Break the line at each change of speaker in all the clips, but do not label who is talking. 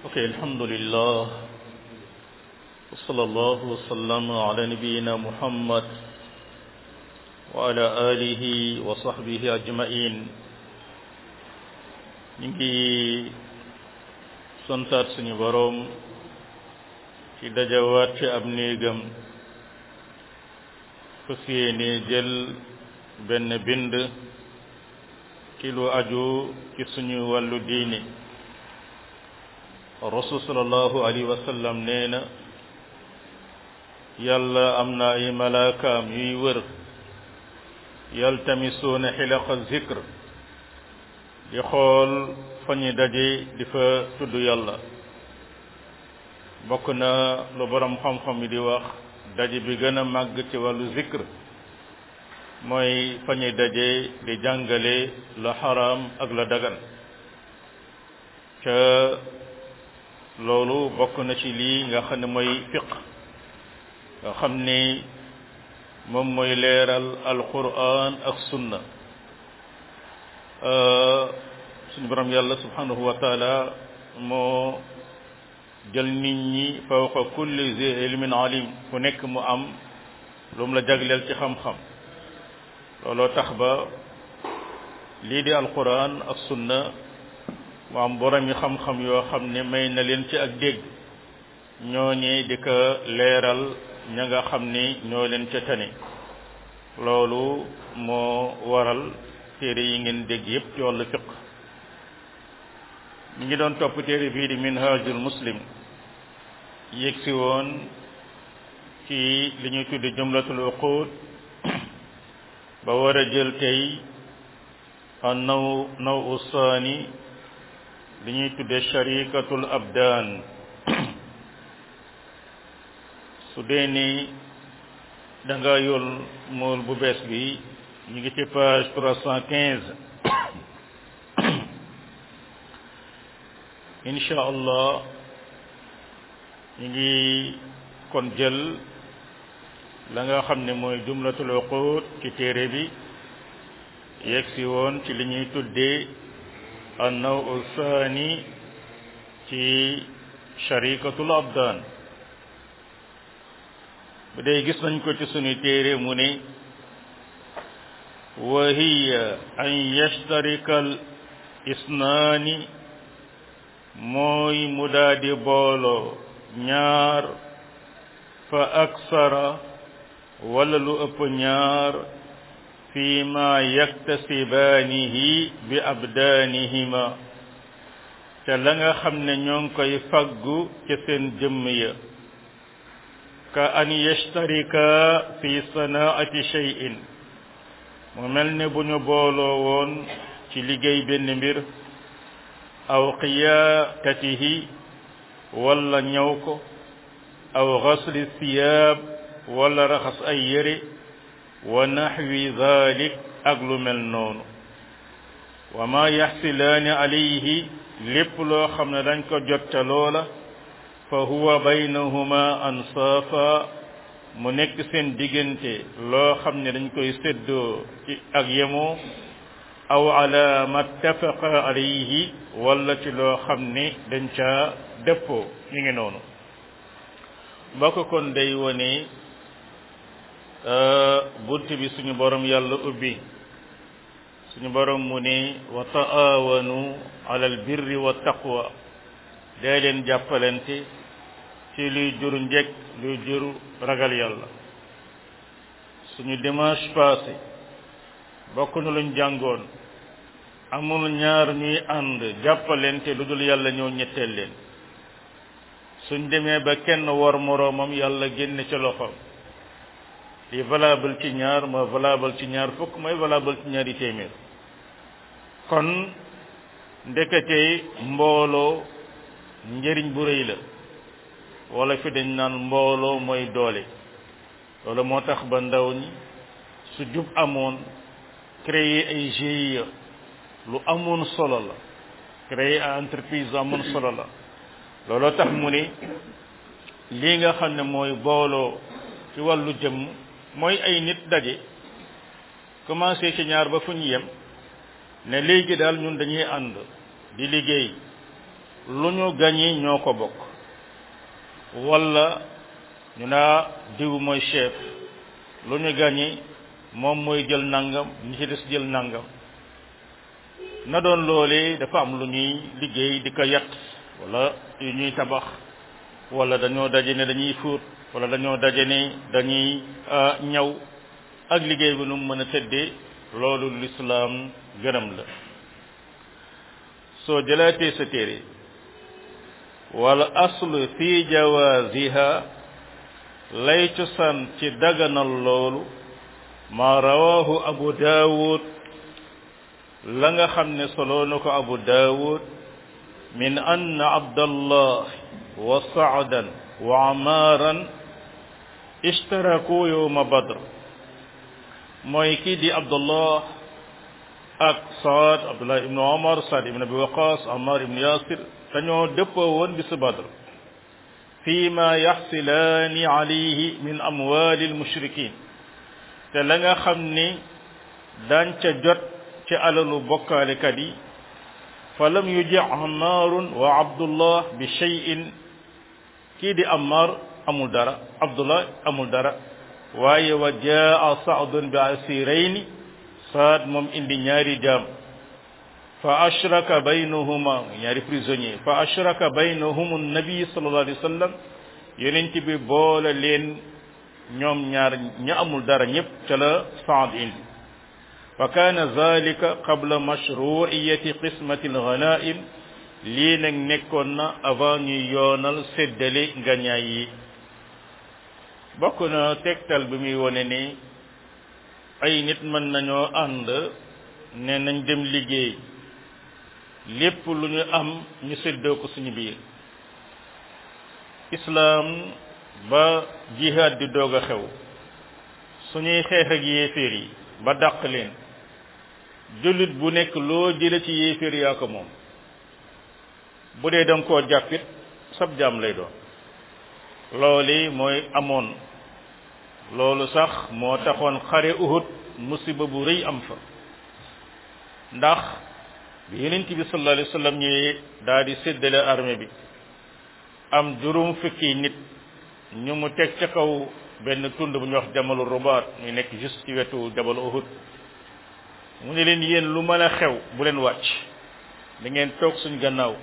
ok alhamdulillah wa sallallahu wa sallam ala nabiyyina muhammad wa ala alihi wa sahbihi ajmain ñu ngi santaat suñu boroom ci dajawaat ci ab néegam fas yéene jël benn bind ci lu aju ci suñu wàllu diine rasul sallallahu alayhi wa sallam nee na yàlla am na ay malaakaam yuy wër yaltamisuuna xilaqa zikr di xool fa ñu daje di fa tudd yàlla bokk na lu borom xam-xam yi di wax daje bi gën a màgg ci wàllu zikr mooy fa ñuy daje di jàngale la xaraam ak la dagan ca loolu bokk na ci lii nga xam ne mooy fiq nga xam ni moom mooy leeral alquran ak sunna suñu borom yàlla subhanahu wa taala moo jël nit ñi fawqa kulli zi ilmin alim ku nekk mu am lu mu la jagleel ci xam-xam looloo tax ba lii di alquran ak sunna mu am borom yi xam-xam yoo xam ne may na leen ci ak dégg ñooñee di ko leeral ña nga xam ni ñoo leen ca tane loolu moo waral téere yi ngeen dégg yépp ci wàllu fiq ñu ngi doon topp téere bii di minhajul muslim yëg si woon ci li ñuy tudde jumlatul uqud ba war a jël tey an naw naw usaani li ñuy tudde sharikatul abdaan su dee ni da nga yol mool bu bees bi ñu ngi ci page trois cent quinze insha allah ñu ngi kon jël la nga xam ne mooy jumlatul uqud ci téere bi yegg si woon ci li ñuy tuddee annaw saani ci sharikatul abdaan bu dee gis nañ ko ci sunu téere mu ne wa hiya an yashtarika al isnaani mooy mu daadi booloo ñaar fa aksara wala lu ëpp ñaar fi ma yaktasibaanihi bi abdaanihima te la nga xam ne ñoo ngi koy faggu ca seen jëmm ya ka an yashtarika fi sanaati shay'in mu mel ne bu ñu booloo woon ci liggéey benn mbir aw qiyaatatihi wala ñaw ko aw xasli siyaab wala raxas ay yére wa naxwi dalik ak lu mel noonu wa ma yaxsilaani alayhi lépp loo xam ne dañ ko jotta loola fa huwa baynahuma ansaafa mu nekk seen diggante loo xam ne dañ koy séddoo ci ak yemoo aw ala ma tafaqa alayhi wala ci loo xam ne dañ caa dëppoo ñu ngi noonu mbokk kon day wone bunt bi suñu borom yàlla ubbi suñu borom mu ne wa taawanu ala al birri wa taqwa day leen jàppalante ci luy jur njëkk luy jur ragal yàlla suñu dimanche passé bokk na luñ jàngoon amul ñaar ñuy ànd jàppalante lu dul yàlla ñëw ñetteel leen suñ demee ba kenn war moroomam yàlla génn ci loxoom li valable ci ñaar mooy valable ci ñaar fukk mooy valable ci ñaari téeméer kon ndekete mbooloo njëriñ bu rëy la wala fi dañ naan mbooloo mooy doole loolu moo tax ba ndaw ñi su jub amoon créer ay GIE lu amoon solo la créer ay entreprise lu amoon solo la looloo tax mu ne lii nga xam ne mooy booloo ci wàllu jëmm mooy ay nit daje commencé ci ñaar ba fu ñu yem ne léegi daal ñun dañuy ànd di liggéey lu ñu gañi ñoo ko bokk wala ñu naa diw mooy chef lu ñu gañi moom mooy jël nangam ñi ci des jël nangam na doon loolee dafa am lu ñuy liggéey di ko yat wala yu ñuy tabax wala dañoo daje ne dañuy fóot wala dañoo daje ne dañuy ñaw ak liggéey bi nu mu mën a tëddee loolu lislaam gërëm la soo jëlaatee sa téere wala aslu fi jawaziha lay cosaan ci daganal loolu ma rawahu abu daawud la nga xam ne soloo na ko abu daawud min ann abdallah wa saadan wa amaaran ishtaraku yowma badr mooy kii di abdullah ak saad abdullah ibnu omar saad ibnu abi waqas amar ibnu yasir dañoo dëppoo woon bisu badr fi ma yaxsilaani alayhi min amwali almushrikin te la nga xam ni daan ca jot ci alalu bokkaalekat yi fa lam yuji ammaarun wa abdullah bi cheyin kii di ammar amul dara abdullah amul dara waaye wa jaa saadun bi asirayni saad moom indi ñaari jaam fa ashraka baynahuma ñaari prisonnier fa ashraka baynahum annabi sallallahu alayhi wa sallam yonent bi boole leen ñoom ñaar ña amul dara ñëpp ca la saad indi fa kaana zalika qabla mashruiyati qismati alghanaim lii nag nekkoon na avant ñuy yoonal séddale ngañaay yi bokk na tegtal bi muy wone ni ay nit mën nañoo ànd ne nañ dem liggéey lépp lu ñu am ñu séddoo ko suñu biir islaam ba jihaad di doog a xew suñuy xeex ak yéeféer yi ba dàq leen jullit bu nekk loo jële ci yéeféer yaa ko moom bu dee danga koo jàppit sab jaam lay doon loolu mooy amoon loolu sax moo taxoon xare uhud musiba bu rëy am fa ndax bi yonent bi sallallahu alayhi wa sallam ñëwee daal di séddale armée bi am juróom fukki nit ñu mu teg ca kaw benn tund bu ñuy wax jamalu rubaat ñu nekk juste ci wetu jabal uhud mu ne leen yéen lu mën a xew bu leen wàcc da ngeen toog suñ gannaaw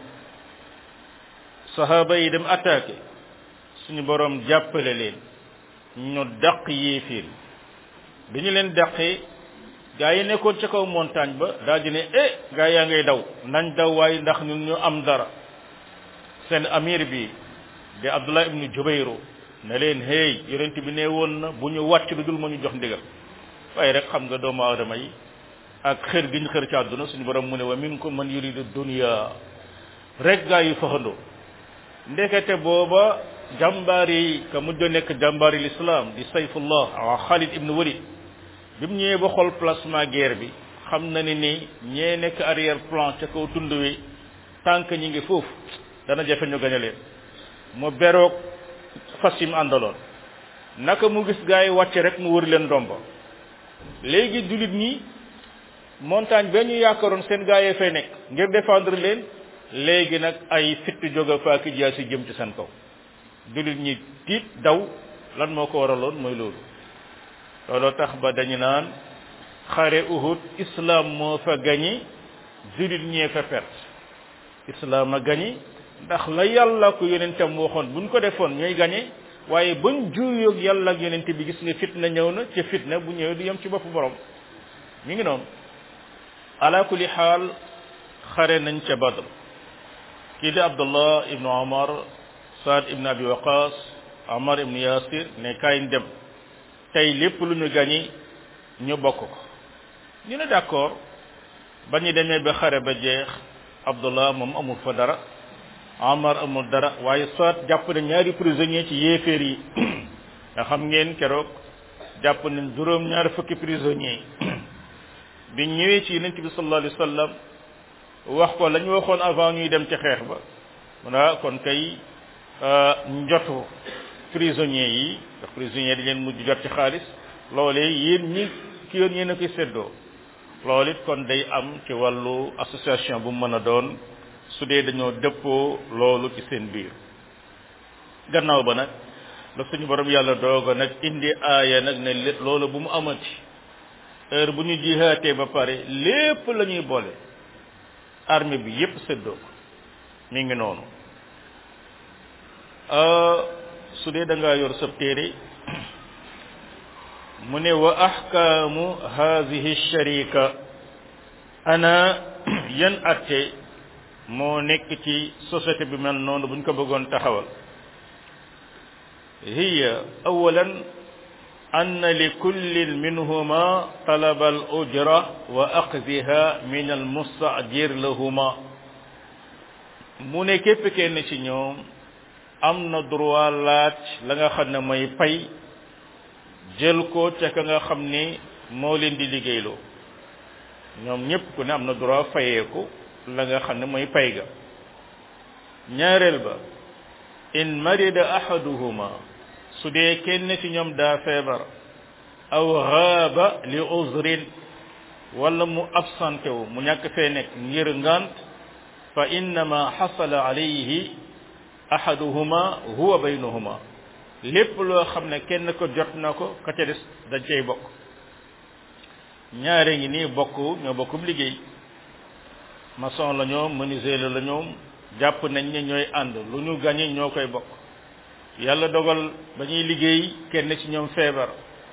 sahaaba yi dem attaqué suñu boroom jàppale leen ñu dàq yéeféer bi ñu leen dàqee gaa yi nekkoon ca kaw montagne ba daal di ne eh gaa yaa ngay daw nañ daw waaye ndax ñun ñu am dara seen amir bi di abdullah ibnu jubayru ne leen hey yonent bi ne woon na bu ñu wàcc lu dul ma ñu jox ndigal waaye rek xam nga doomu aadama yi ak xër gi ñu xër ci àdduna suñu borom mu ne wa minkum man yuridu dunya rek gaa yi faxandoo ndekete booba jàmbaar yi ka mujj nekk jàmbaar yi l'islam di sayfullah wa Khalid ibn Walid bi mu ñëwee ba xool placement guerre bi xam na ni ni ñee nekk arrière plan ca kaw tund wi tànk ñi ngi foofu dana jafe ñu gañe leen mu beroog fas yi mu àndaloon naka mu gis gaa yi wàcce rek mu wër leen ndomba léegi jullit ñi montagne ba ñu yaakaaroon seen gaa yee fay nekk ngir défendre leen léegi nag ay fitt jóge faaki jaa si jëm ci seen kaw jullit ñi tiit daw lan moo ko waraloon mooy loolu looloo tax ba dañu naan xare uhud islam moo fa gañi jullit ñee fa perte islam a gañi ndax la yàlla ko yonentam waxoon buñ ko defoon ñooy gañe waaye bañ juuyoog yàlla ak yonent bi gis nga fitna ñëw na ca fitna bu ñëwee du yem ci bopp borom mi ngi noonu ala kulli xaal xare nañ ca badr kii di abdullah ibnu omar saad ibnu abi waqas omar ibnu yasir ne kaay dem tey lépp lu ñu gañi ñu bokk ko ñu ne d'accord ba ñu demee ba xare ba jeex abdullah moom amul fa dara omar amul dara waaye saad jàpp na ñaari prisonnier ci yéeféer yi nga xam ngeen keroog jàpp nañ juróom ñaari fukki prisonnier bi ñëwee ci yonent bi sallallahu alayhi wa sallam wax ko la ñu waxoon avant ñuy dem ci xeex ba mun a kon kay njotu prisonniers yi ndax prisonniers di leen mujj jot ci xaalis loolee yéen ñi ki yoon yéen a koy séddoo loolu it kon day am ci wàllu association bu mu mën a doon su dee dañoo dëppoo loolu ci seen biir gannaaw ba nag la suñu borom yàlla dooga nag indi aaya nag ne loolu bu mu amati heure bu ñu jihaatee ba pare lépp la ñuy boole armée bi yépp séddoo ko mi ngi noonu su dee da ngaa yor sab téere mu ne wa ahkaamu haadihi sharika ana yan atte moo nekk ci société bi mel noonu buñ ko bëggoon taxawal hiya awalan أن لكل منهما طلب الأجرة وأخذها من المستأجر لهما mu ne képp kenn ci ñoom am na droit laaj la nga xam ne mooy pay jël ko ca ka nga xam ne moo leen di liggéeyloo ñoom ñépp ku ne am na droit fayeeku la nga xam ne mooy pay ga ñaareel ba in marida ahaduhuma su dee kenn ci ñoom daa feebar aw xaaba li uzrin wala mu absenté wu mu ñàkk fee nekk ngir ngant fa innama xasala alayhi ahaduhuma huwa baynahuma lépp loo xam ne kenn ko jot na ko ka ca des dañ cay bokk ñaare ngi nii bokk ñoo bokkum liggéey maçon la ñoom menuisier la ñoom jàpp nañ ne ñooy ànd lu ñu gañe ñoo koy bokk yàlla dogal ba ñuy liggéey kenn ci ñoom feebar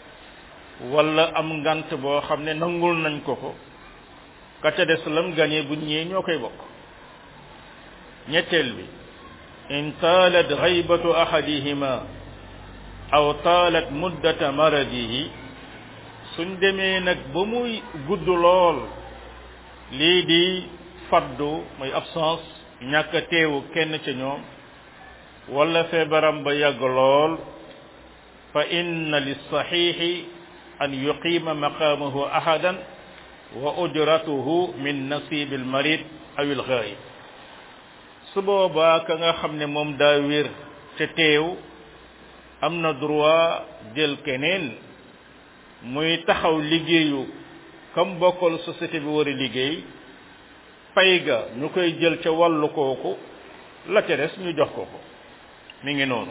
wala am ngant boo xam ne nangul nañ ko ko ka ca des lam gañe bu ñëwee ñoo koy bokk ñetteel bi in taalat xaybatu ahadihima aw taalat muddata maradihi suñ demee nag ba muy gudd lool lii di faddu muy absence ñàkk a teewu kenn ca ñoom wala feebaram ba yàgg lool fa inna lissaxiixi an yuqiima maqaamahu ahadan wa ujratuhu min nasibi almarid aw alxaayib su boobaa ka nga xam ne moom daa wér te teew am na droit jël keneen muy taxaw liggéeyu kam bokkal société bi war a liggéey pay ga ñu koy jël ca wàllu kooku la ca des ñu jox ko ko mi ngi noonu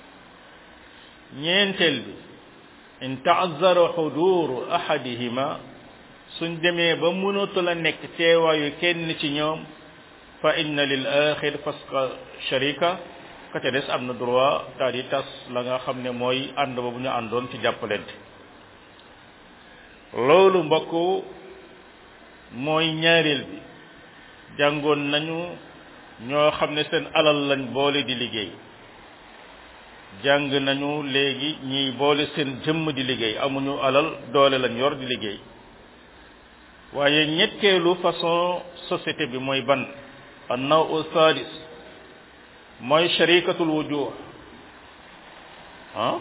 ñeenteel bi in taazara xuduru ahadihima suñ demee ba mënatu la nekk teewaayu kenn ci ñoom fa inna lil axir fasqa sharika ka ca des am na droit daal di tas la nga xam ne mooy ànd ba bu ñu àndoon ci jàppalante loolu mbokk mooy ñaareel bi jàngoon nañu ñoo xam ne seen alal lañ boole di liggéey jàng nañu léegi ñiy boole seen jëmm di liggéey amuñu alal doole lañ yor di liggéey waaye ñetteelu façon société bi mooy ban annaw u sadis mooy sharikatul wujuh ah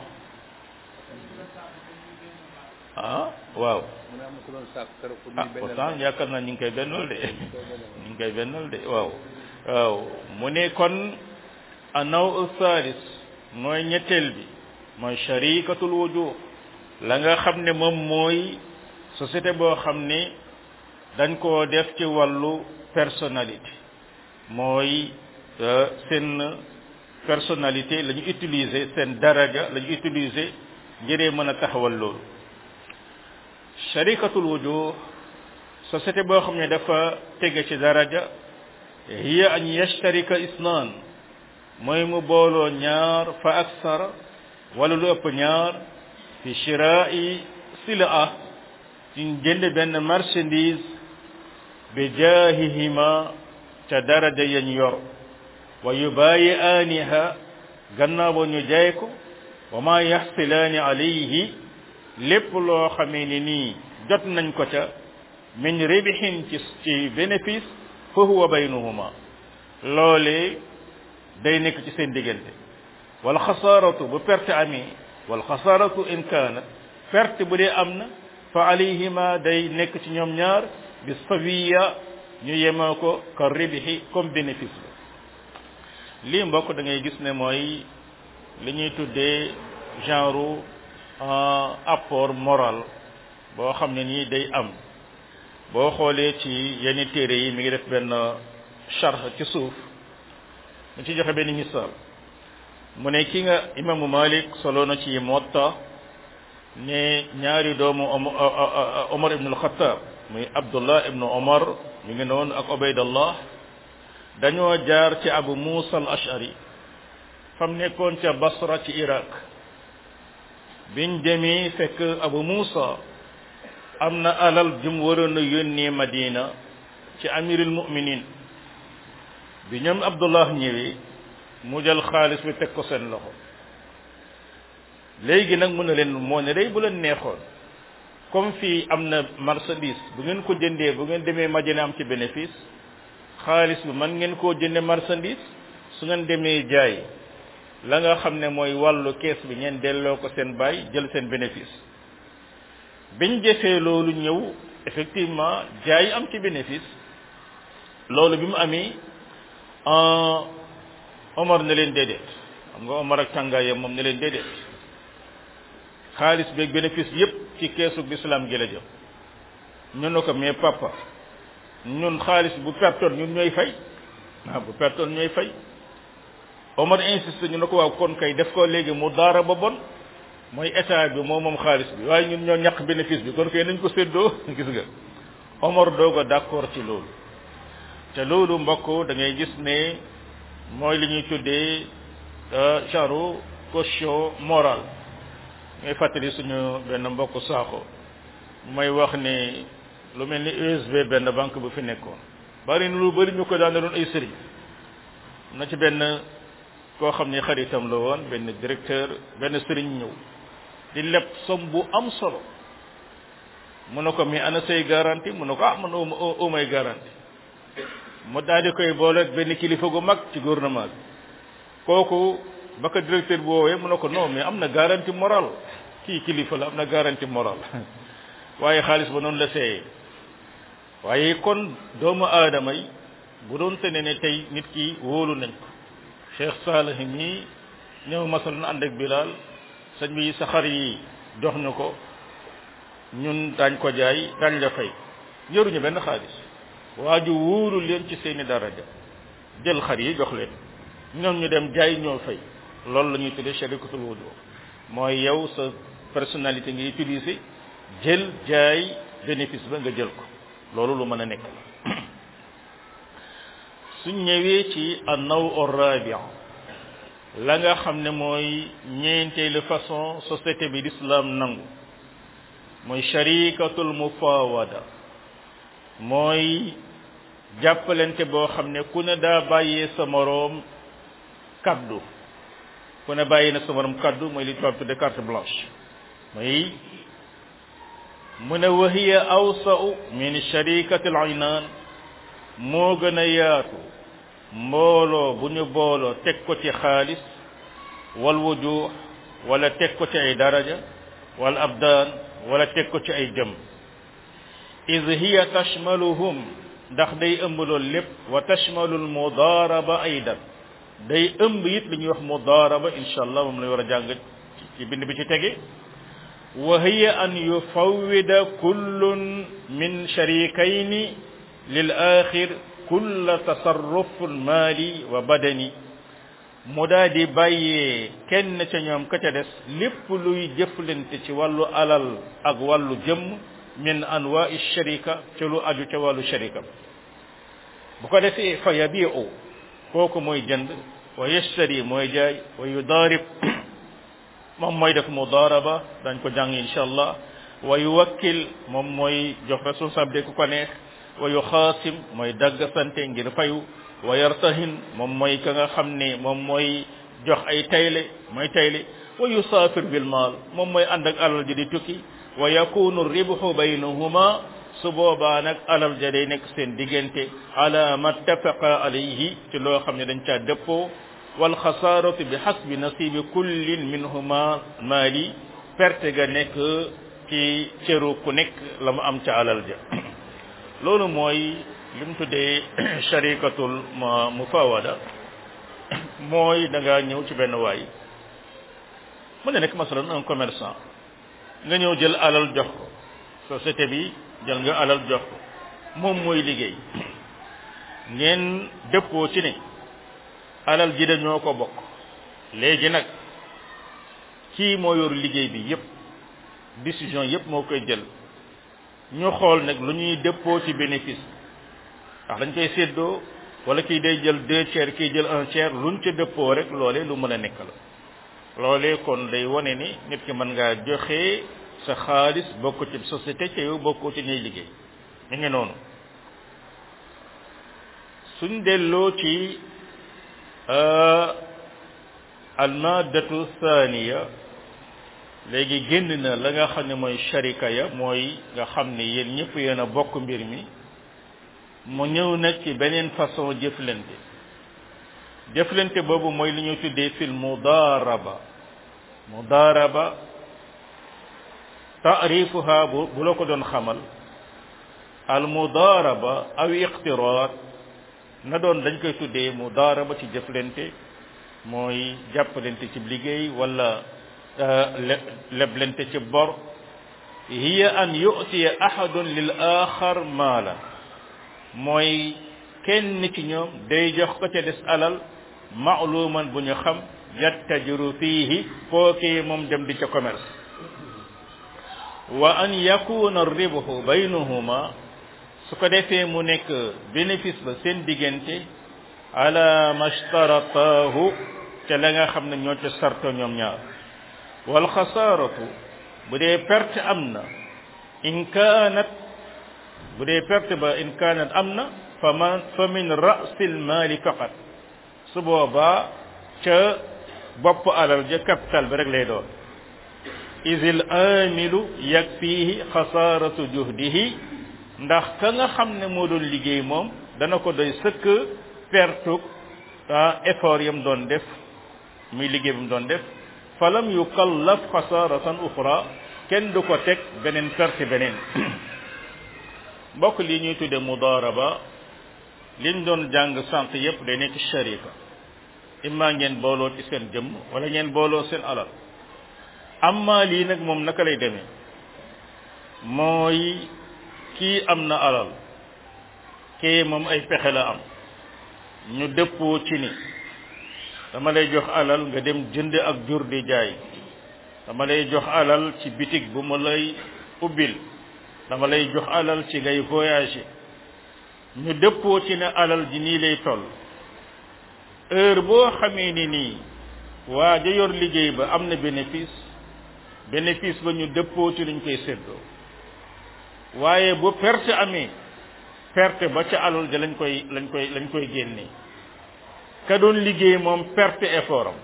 ah waaw ah pourtant yaakaar naa ñu ngi koy bennal de ñu ngi koy bennal de waaw waaw mu ne kon annaw u sadis mooy ñetteel bi mooy sharikatul wujuh la nga xam ne moom mooy société boo xam ne dañ koo def ci wàllu personnalité mooy seen personnalité la ñu utiliser seen daraja la ñu utiliser ngiree mën a taxawal loolu sharikatul wujuh société boo xam ne dafa tege ci daraja hiya an yashtarika isnaan mooy mu booloo ñaar fa aksara wala lu ëpp ñaar fi shira'i silaa ci jënd benn marchandise bi jaahihima ca daraja yañ yor wa yubaayi aaniha gannaaw ba ñu jaay ko wa ma yaxsilaani alayhi lépp loo xamee ni nii jot nañ ko ca min ribhin ci ci bénéfice fa huwa baynahuma loolee day nekk ci seen diggante wal xasaaratu bu perte amee wal xasaaratu in kaanat perte bu dee am na fa alayhima day nekk ci ñoom ñaar bi sawiya ñu yemaa ko ka ribhi comme bénéfice la lii mbokk da ngay gis ne mooy li ñuy tuddee genre apport moral boo xam ne nii day am boo xoolee ci yenn téere yi mi ngi def benn charx ci suuf mu ci joxe benn misaal mu ne ki nga imaamu malik solo na ci motta ne ñaari doomu omar ibnu alxataab muy abdullah ibnu omar ñu ngi noonu ak obaydallah dañoo jaar ci abu musa al ashari fam nekkoon ca basra ci iraq biñ demee fekk abu musa am na alal jum waroon a yónnee madina ci amirul muminin bi ñoom abdullah ñëwee mu jël xaalis bi teg ko seen loxo léegi nag mu ne leen moo ne day bu leen neexoon comme fii am na marchandise bu ngeen ko jëndee bu ngeen demee madina am ci bénéfice xaalis bi man ngeen koo jënde marchandise su ngeen demee jaay la nga xam ne mooy wàllu kees bi ngeen delloo ko seen baay jël seen bénéfice biñ jëfee loolu ñëw effectivement jaay am ci bénéfice loolu bi mu amee Omar ne leen déedéet xam nga Omar ak tàngaayam moom ne leen déedéet xaalis beeg bénéfice yépp ci keesu l'islam gi la jëm ñu ne ko mais papa ñun xaalis bu pertoon ñun ñooy fay ah bu pertoon ñooy fay Omar insiste ñu ne ko waaw kon kay def ko léegi mu daara ba bon mooy état bi moo moom xaalis bi waaye ñun ñoo ñàkk bénéfice bi kon kay nañ ko séddoo gis nga Omar doog a d'accord ci loolu te loolu mbokk da ngay gis ne mooy li ñuy tuddee genre caution morale ngay fàttali suñu benn mbokk saako may wax ne lu mel ni USB benn banque bu fi nekkoon bari na lu bari ñu ko daan doon ay sëriñ na ci benn koo xam ne xaritam la woon benn directeur benn sëriñ ñëw di leb som bu am solo mu ne ko mais ana say garantie mu ne ko ah man au may garantie mu daal di koy boole benn kilifa gu mag ci gouvernement bi kooku ba ko directeur bi woowee mu ne ko non mais am na garantie morale kii kilifa la am na garantie morale waaye xaalis ba noonu la seeyee waaye kon doomu aadama yi bu doon tene ne tey nit ki wóolu nañ ko Cheikh Salih mii ñëw masal na ànd ak Bilal sëñ bi sa xar yi jox ñu ko ñun daañ ko jaay daañ la fay yoruñu benn xaalis waa ju wóoru leen ci seeni daraja jël xar yi jox leen ñoom ñu dem jaay ñoo fay loolu la ñuy tuddee sharikatul wudu mooy yow sa personnalité nga utiliser jël jaay bénéfice ba nga jël ko loolu lu mën a nekk la suñ ñëwee ci annaw orrabia la nga xam ne mooy ñeenteelu façon société bi l'islam nangu mooy sharikatul mufawada mooy jàppalante boo xam ne ku ne daa bàyyee sa moroom kaddu ku ne bàyyi na sa moroom kaddu mooy li tubaab tudde carte blanche mooy mu ne wahiya awsa'u min sharikatil aynaan moo gën a yaatu mbooloo bu ñu booloo teg ko ci xaalis wal wujuh wala teg ko ci ay daraja wal abdaan wala teg ko ci ay jëm id hiya tashmaluhum ndax day ëmb loolu lépp wa tashmalu al mudaraba aydan day ëmb it li ñuy wax mudaraba insha allah moom lay war a jàng ci bind bi ci tege wa hiya an yufawwida kullun min sharikayni lil axir kulla tasarruf maali wa badani mu daa di bàyyee kenn ca ñoom ka ca des lépp luy jëflante ci wàllu alal ak wàllu jëmm min anwaa'i sharika ci lu aju ca wàllu sharika bu ko defee fa yabiu kooku mooy jënd wa yashtari mooy jaay wa yudaarib moom mooy def mudaaraba dañ ko jàng insha allah wa yuwakkil moom mooy jox responsabilité ku ko neex wa yuxaasim mooy dagg sante ngir fayu wa yartahin moom mooy ka nga xam ne moom mooy jox ay tayle mooy tayle wa yusaafir bil maal moom mooy ànd ak alal ji di tukki wa yakunu ribhu baynahuma su boobaa nag alal ja day nekk seen diggante ala ma tafaqa alayhi ci loo xam ne dañ caa dëppoo wal xasaaratu bi xasbi nasibi kullin minhuma maali perte ga nekk ci cëru ku nekk la mu am ca alal ja loolu mooy li mu tuddee sharikatul mufawada mooy da nga ñëw ci benn waay mu ne nekk masalan un commerçant nga ñëw jël alal jox ko société bi jël nga alal jox ko moom mooy liggéey ngeen dëppoo ci ne alal ji dañoo ko bokk léegi nag kii moo yor liggéey bi yépp décision yépp moo koy jël ñu xool nag lu ñuy dëppoo ci bénéfice ndax dañ koy séddoo wala kii day jël deux tiers kii jël un tiers luñ ca dëppoo rek loolee lu mën a nekk la loolee kon day wane ni nit ki mën ngaa joxe sa xaalis bokk ci société te yow bokkoo ci ñuy liggéey mi ngi noonu suñ delloo ci almadatu thaniya léegi génn na la nga xam ne mooy sharika ya mooy nga xam ne yéen ñëpp yéen a bokk mbir mi mu ñëw nag ci beneen façon jëflante jëflante boobu mooy li ñu tuddee fil mudaraba mudaraba taarifuha bu bu la ko doon xamal al mudaraba aw iqtiraat na doon dañ koy tuddee mudaraba ci jëflante mooy jàppalante ci liggéey wala leblante ci bor hiya an yu'tiya ahadun lil axar maala mooy kenn ci ñoom day jox ko ca des alal maaluman bu ñu xam yattajiru fiihi kookee moom dem di ca commerce wa an yakuna ribhu baynahuma su ko defee mu nekk bénéfice ba seen diggante ala mashtaratahu ca la nga xam ne ñoo ca sarto ñoom ñaar wal xasaaratu bu dee perte am na in kaanat bu dee perte ba in kaanat am na fa man fa min rasil maali faqat su boobaa ca bopp alal ja capital bi rek lay doon isil amilu yakfihi xasaaratu juhdihi ndax ka nga xam ne moo doon liggéey moom dana ko doy sëkk pertuk ah effort yam doon def muy liggéey bi mu doon def falam yukallaf xasaaratan uxra kenn du ko teg beneen perte beneen mbokk li ñuy tudde mudaraba liñ doon jàng sànq yépp day nekk sharika imma ngeen booloo ci seen jëmm wala ngeen booloo seen alal amma lii nag moom naka lay demee mooy kii am na alal kii moom ay pexe la am ñu dëppoo ci ni dama lay jox alal nga dem jënd ak jur di jaay dama lay jox alal ci bitig bu ma lay ubbil dama lay jox alal ci ngay voyager ñu dëppoo ci ne alal ji nii lay toll heure boo xamee ni nii waa ja yor liggéey ba am na bénéfice bénéfice ba ñu dëppoo ci luñ koy séddoo waaye bu perte amee perte ba ca alal ja lañ koy lañ koy lañ koy génnee ka doon liggéey moom perte effort am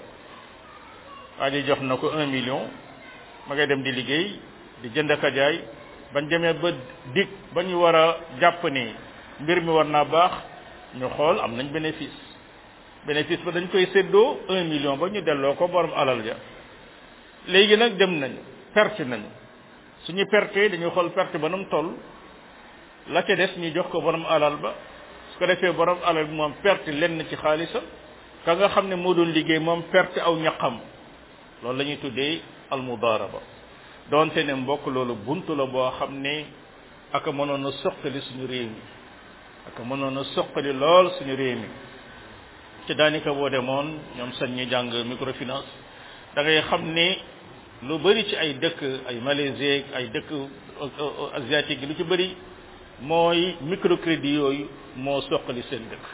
waa ji jox na ko un million ma ngay dem di liggéey di jënd ka jaay bañ demee ba dig ba ñu war a jàpp ni mbir mi war naa baax ñu xool am nañ bénéfice bénéfice ba dañ koy séddoo un million ba ñu delloo ko borom alal ja léegi nag dem nañu perte nañu suñu perte dañuy xool perte ba nu mu toll la ca des ñu jox ko borom alal ba su ko defee borom alal bi moom perte lenn ci xaalisam ka nga xam ne moo doon liggéey moom perte aw ñaqam loolu la ñuy tuddee almudaraba donte ne mbokk loolu buntu la boo xam ne aka mënoon a soqali suñu réew mi aka mënoon a soqali lool suñu réew mi ci daanaka boo demoon ñoom sañ ñi jàng microfinance da ngay xam ne lu bari ci ay dëkk ay Malaisie ay dëkk asiatique yi lu ci bari mooy microcrédit yooyu moo soqali seen dëkk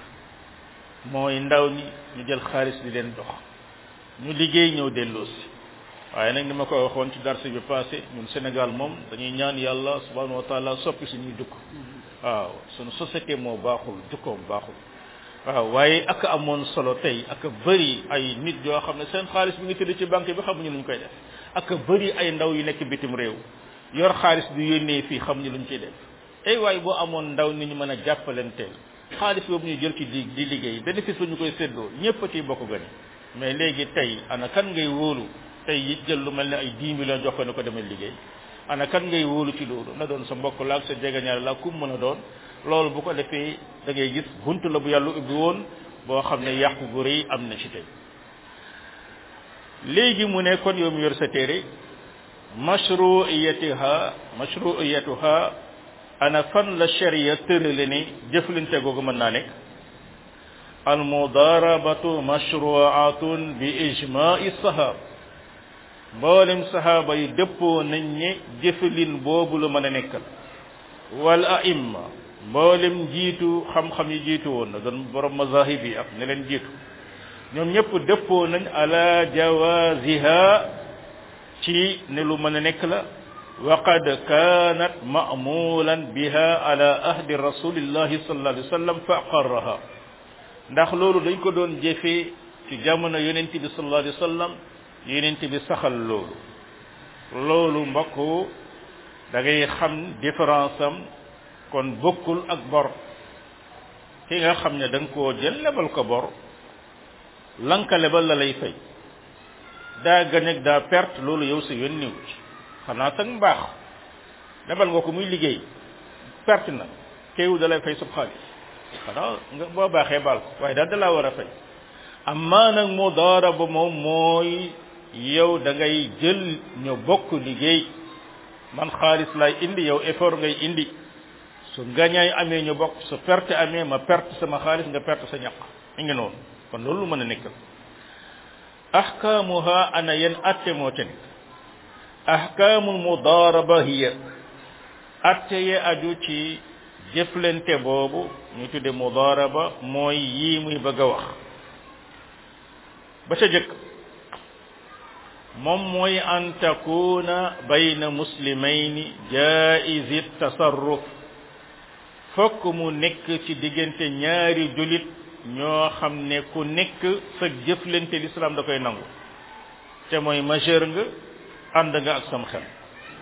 mooy ndaw ñi ñu jël xaalis di leen dox ñu liggéey ñëw delloosi waaye nag ni ma ko waxoon ci darse bi passé ñun Sénégal moom dañuy ñaan yàlla subhanahu wa taala soppi suñuy dëkk waaw suñu société moo baaxul jukkoom baaxul waaw waaye ak amoon solo tey ak bëri ay nit yoo xam ne seen xaalis bi ngi tëdd ci banque bi xamuñu luñ koy def ak bëri ay ndaw yu nekk bitim réew yor xaalis bi yónnee fii xamuñu luñ ciy def ay waaye boo amoon ndaw ni ñu mën a jàppalanteel xaalis boobu ñu jël ci di di liggéey bénéfice ba ñu koy séddoo ñëpp a ciy bokk gën mais léegi tey ana kan ngay wóolu tey it jël lu mel ne ay 10 millions jox ko ne ko demee liggéey ana kan ngay wóolu ci loolu na doon sa mbokk laag sa jegeñaale laag kum mën a doon loolu bu ko defee da ngay gis buntu la bu yàlla ubbi woon boo xam ne yàqu gu rëy am na ci tey léegi mu ne kon yow mu yor sa téere mashruiyatiha mashruiyatuha ana fan la sharia tërale ni jëflante googu mën naa nekk almudarabatu mashruatun bi ijma'i sahaba mboolem sahaaba yi dëppoo nañ ne jëfalin boobu lu mën a nekkal wal aimma mboolem jiitu xam-xam yi jiitu woon na doon borom mazahib yi ak ne leen jiitu ñoom ñëpp dëppoo nañ ala jawaziha ci ne lu mën a nekk la wa qad kanat ma'mulan biha ala ahdi rasulillahi sallallahu alayhi wa sallam fa aqarraha ndax loolu dañ ko doon jëfee ci jamono yonent bi sallallahu alayhi wa sallam yonent bi saxal loolu loolu mbokk da ngay xam différence am kon bokkul ak bor ki nga xam ne da nga koo jël lebal ko bor lanka lebal la lay fay daa gañ ak daa perte loolu yow sa yoon niw ci xanaa sax mbaax lebal nga ko muy liggéey perte na kéewu da lay fay sub xaalis xanaa nga boo baaxee baal ko waaye daal da laa war a fay amaa nag mudaaraba moom mooy yow da ngay jël ñu bokk liggéey man xaalis lay indi yow effort ngay indi su gañaay amee ñu bokk su perte amee ma perte sama xaalis nga perte sa ñaq mi ngi noonu kon loolu mën a nekkal ahkaamuha ana yen atte moo ca nekk ahkaamul mudaaraba hiya atte ye aju ci jëflante boobu ñu tudde mudaaraba mooy yii muy bëgg a wax ba ca jëkk moom mooy an takuna bayna muslimayni jaizi tasarruf fokk mu nekk ci diggante ñaari julit ñoo xam ne ku nekk sa jëflante l'islam da koy nangu te mooy majeur nga ànd nga ak sam xel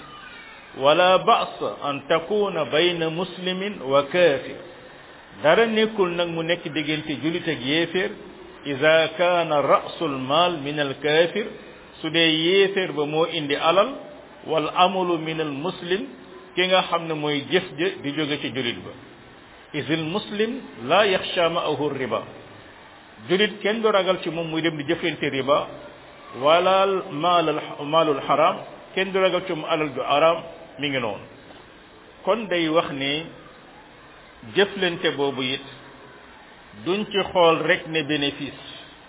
wala ba's an takuna bayna muslimin wa kafir dara nekkul nag mu nekk diggante julit ak yéeféer ida kaana rasul mal min al kafir su dee yéeféer ba moo indi alal wal amalu min al muslim ki nga xam ne mooy jëf ja di jóge ci julit ba isil muslim la yaxsha ma'ahu riba julit kenn du ragal ci moom muy dem di jëflante riba wala maalal maalul haram kenn du ragal ci moom alal ju haram mi ngi noonu kon day wax ne jëflante boobu it duñ ci xool rek ne bénéfice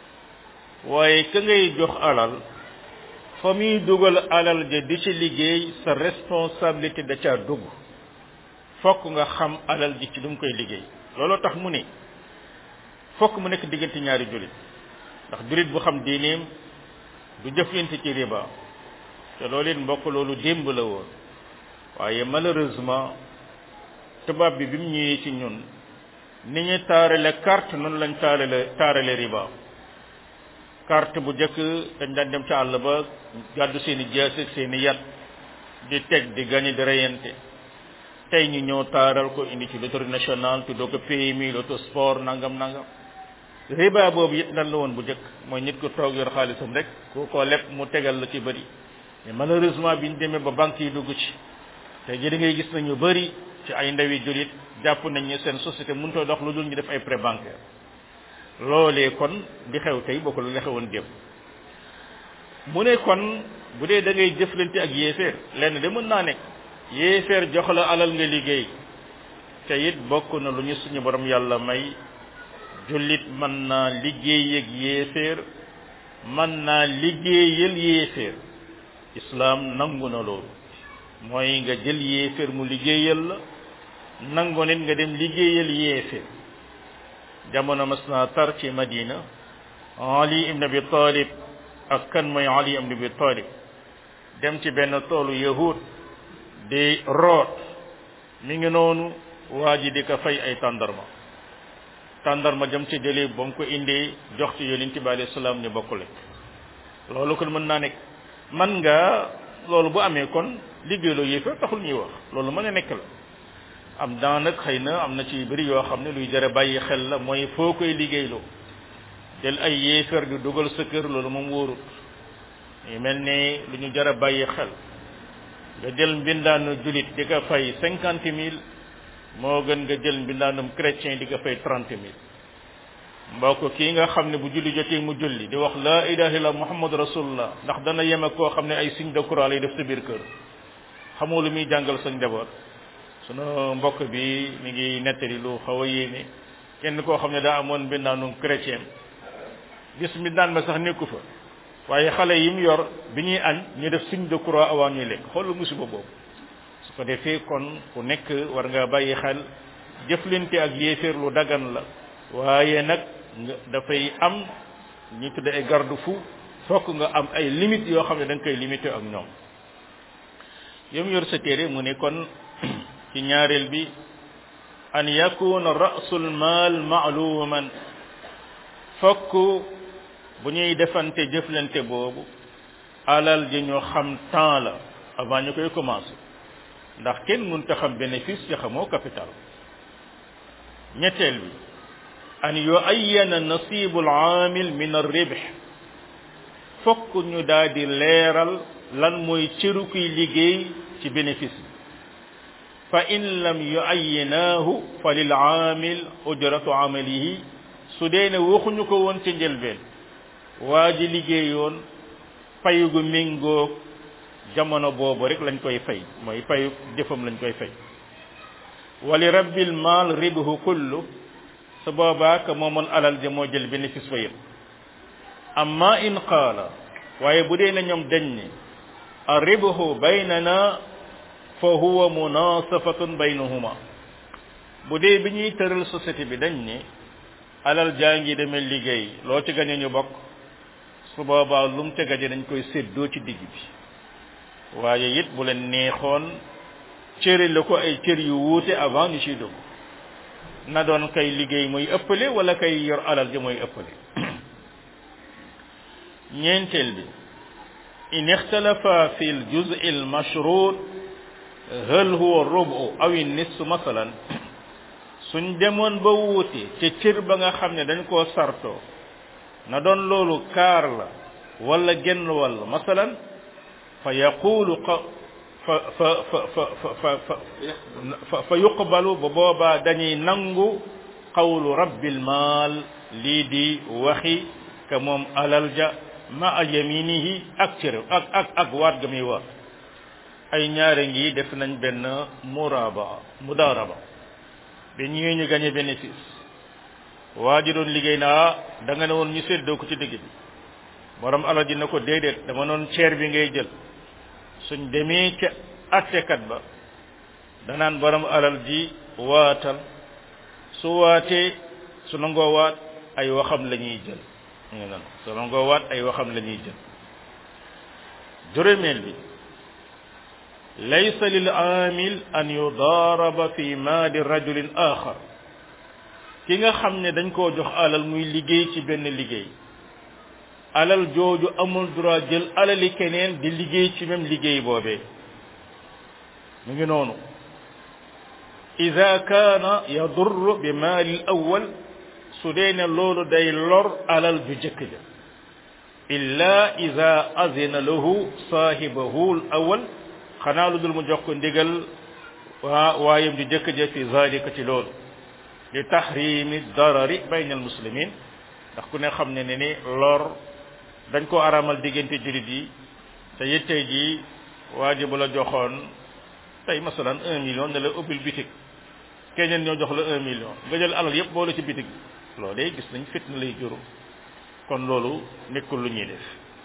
waaye ka ngay jox alal fa muy dugal alal ja di ci liggéey sa responsabilité da caa dugg fokk nga xam alal ji ci lu mu koy liggéey looloo tax mu ne fokk mu nekk diggante ñaari jullit ndax jullit bu xam diineem du jëflante ci riba te loolu it mbokk loolu démb la woon waaye malheureusement tubaab bi bi mu ñëwee ci ñun ni ñu taarale carte noonu lañ taarale taarale riba carte bu njëkk dañ daan dem ca àll ba gàddu seeni jaas ak seeni yat di teg di gañe di reyante tey ñu ñëw taaral ko indi ci loterie nationale tuddoo ko PMI loto sport nangam nangam riba boobu it lan la woon bu njëkk mooy nit ko toog yor xaalisam rek ku ko leb mu tegal la ci bëri mais malheureusement bi ñu demee ba banque yi dugg ci te ji da ngay gis nañu bëri ci ay ndawi julit jàpp nañ ne seen société mënutoo dox lu dul ñu def ay prêt bancaire loolee kon di xew tey bokkul la xewoon démb mu ne kon bu dee da ngay jëflante ak yéeféer lenn de mën naa nekk yéeféer jox la alal nga liggéey te it bokk na lu ñu suñu borom yàlla may jullit mën naa liggéey ak yéeféer mën naa liggéeyal yéeféer islaam nangu na loolu mooy nga jël yéeféer mu liggéeyal la nangu nit nga dem liggéeyal yéeféer jamono mas naa tar ci madina ali ibn abi talib ak kan mooy ali ibn abi talib dem ci benn toolu yahud di root mi ngi noonu waa ji di ko fay ay tàndarma tàndarma jëm ci jëlee ba mu ko indee jox ci yonent bi alayhi salaam ñu bokk lekk loolu kon mën naa nekk man nga loolu bu amee kon liggéeyloo yéefar taxul ñuy wax loolu mën a nekk la am daa nag xëy na am na ci bëri yoo xam ne luy jëre bàyyi xel la mooy foo koy liggéeyloo jël ay yéefar di dugal sa kër loolu moom wóorut yu mel ne lu ñu jëre bàyyi xel nga jël mbindaanu julit di ko fay cinquante mille moo gën nga jël mbindaanum chrétien di ko fay trente mille mbokk kii nga xam ne bu julli jotee mu julli di wax la ilaha illa muhammad rasulullah ndax dana yem ak koo xam ne ay signe de croix lay def sa biir kër xamoo lu muy jàngal sa njaboot sunu mbokk bi mi ngi nettali lu xaw a yéeme kenn koo xam ne daa amoon mbindaanum chrétien gis mbindaan ma sax nekku fa waaye xale yi mu yor bi ñuy añ ñu def signe de croix avant ñuy lekk xoolu musiba boobu su ko defee kon ku nekk war nga bàyyi xel jëflante ak yéeféer lu dagan la waaye nag nga dafay am ñu tudde ay garde fou fokk nga am ay limites yoo xam ne da nga koy limité ak ñoom yom yor sa téere mu ne kon ci ñaareel bi an yakuna rasul maal maaluman fokk bu ñuy defante jëflante boobu alal ji ñu xam temps la avant ñu koy commencé ndax kenn mënta xam bénéfice ci xamoo capital ñetteel bi an yuayyana nasibu al-aamil min ar-ribh fokk ñu daal di leeral lan mooy cëru kuy liggéey ci bénéfice bi fa in lam yuayyinaahu fa lil aamil ujratu amalihi su dee ne waxuñu ko woon ci njëlbeen waa ji liggéeyoon payu gu méngoo jamono boobu rek lañ koy fay mooy payu jëfam lañ koy fay wali rabbil maal ribhu kullu su boobaa ka moomoon alal ja moo jël bénéfice ba yëpp amma in qaala waaye bu dee na ñoom dañ ne a ribhu baynana fa huwa munasafatun baynahuma bu dee bi ñuy tëral société bi dañ ne alal jaa ngi demee liggéey loo ci gañe ñu bokk su boobaa lu mu ca gaje dañ koy séddoo ci digg bi waaye it bu leen neexoon cëri la ko ay cër yu wuute avant ñu ciy dugg na doon kay liggéey mooy ëppale wala kay yor alal ji mooy ëppale ñeenteel bi in ixtalafa fi l juz al mashrut hal huwa rubu aw nisf masalan suñ demoon ba wuute ca cër ba nga xam ne dañ koo sartoo na doon loolu kaar la wala genn wàll masalan fa yaqulu fa fa fa fa fa fa fa yuqbalu ba boobaa dañuy nangu qawlu rabbil maal lii di waxi ka moom alal ja ma a yaminihi ak cër ak ak ak waat ga muy waat ay ñaare ngi def nañ benn muraba mudaraba ba ñëwee ñu gañe bénéfice waa ji doon liggéey naa da nga ne woon ñu séddoo ko ci digg bi borom alal ji na ko déedéet dama noon ceer bi ngay jël suñ demee ca attekat ba danaan borom alal ji waatal su waatee su nangoo waat ay waxam la ñuy jël ñu nan su nangoo waat ay waxam la ñuy jël juróomeel bi laysa lil aamil an yudaaraba fi maali rajulin axar ki nga xam ne dañ koo jox alal muy liggéey ci benn liggéey alal jooju amul droit jël alali keneen di liggéey ci même liggéey boobee mu ngi noonu ida kaana yadurru bi maali al awal su dee ne loolu day lor alal ju jëkk ja illa ida azina lahu saahibahu al awal xanaa lu dul mu jox ko ndigal waa waayam ju jëkk ja fi zalika ci loolu li tahrimi darari bayna al muslimin ndax ku ne xam ne ne ni lor dañ ko aramal diggante julit yi te it tey jii waa ji bu la joxoon tey masalan un million ne la ubbil bitig keneen ñoo jox la un million nga jël alal yépp boole ci bitig bi loolu day gis nañ fitna lay juru kon loolu nekkul lu ñuy def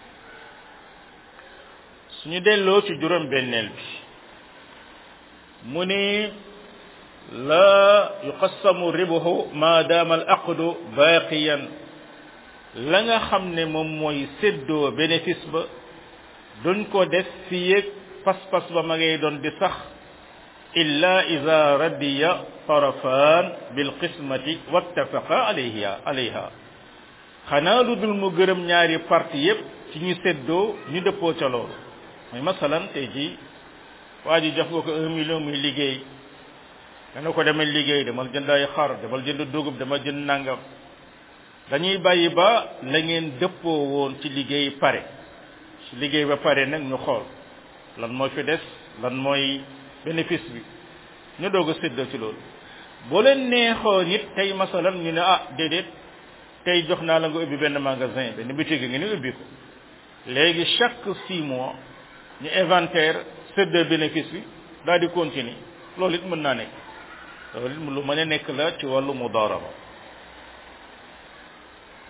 suñu delloo ci juróom benneel bi mu ni la yuqassamu ribuhu ma daama al aqdu baaqiyan la nga xam ne moom mooy séddoo bénéfice ba duñ ko def fi yéeg pas-pas ba ma ngay doon di sax illa ida radiya tarafan bil qismati wattafaqa alayha alayha xanaa lu dul mu gërëm ñaari parti yépp ci ñu séddoo ñu dëppoo ca loolu mooy masalan tey jii waa ji jox nga ko un million muy liggéey dana ko demal liggéey demal jënd ay xar demal jënd dugub demal jënd nangam dañuy bàyyi ba la ngeen dëppoo woon ci liggéey pare ci liggéey ba pare nag ñu xool lan moo fi des lan mooy bénéfice bi ñu doog a séddoo ci loolu boo leen neexoo nit tey masalan ñu ne ah déedéet tey jox naa la nga ubbi benn magasin benn boutique nga ni ubbi ko léegi chaque six mois ñu inventaire séddoo bénéfice bi daal di continuer loolu it mën naa nekk loolu it lu mën a nekk la ci wàllu mudaraba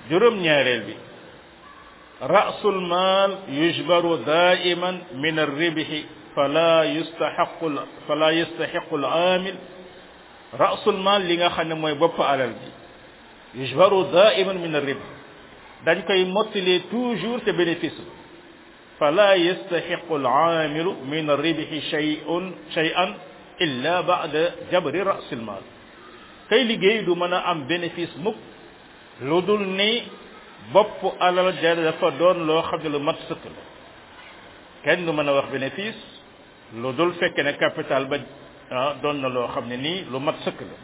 juróom ñaareel bi rasul maal yujbaru daiman min arribhi fala yustaxaqu fala yustaxiqu al amil rasul maal li nga xam ne mooy bopp alal bi yujbaru daiman min arrib dañ koy mottalee toujours te bénéfice fala yastaxiqu al amilu min arribhi shay'un shay'an illa ba'da jabri rasil maal kay liggéey du mën a am bénéfice mukk lu dul ni bopp alal ja dafa doon loo xam ne lu mat sëkk la kenn du mën a wax bénéfice lu dul fekke ne capital ba ah doon na loo xam ne nii lu mat sëkk la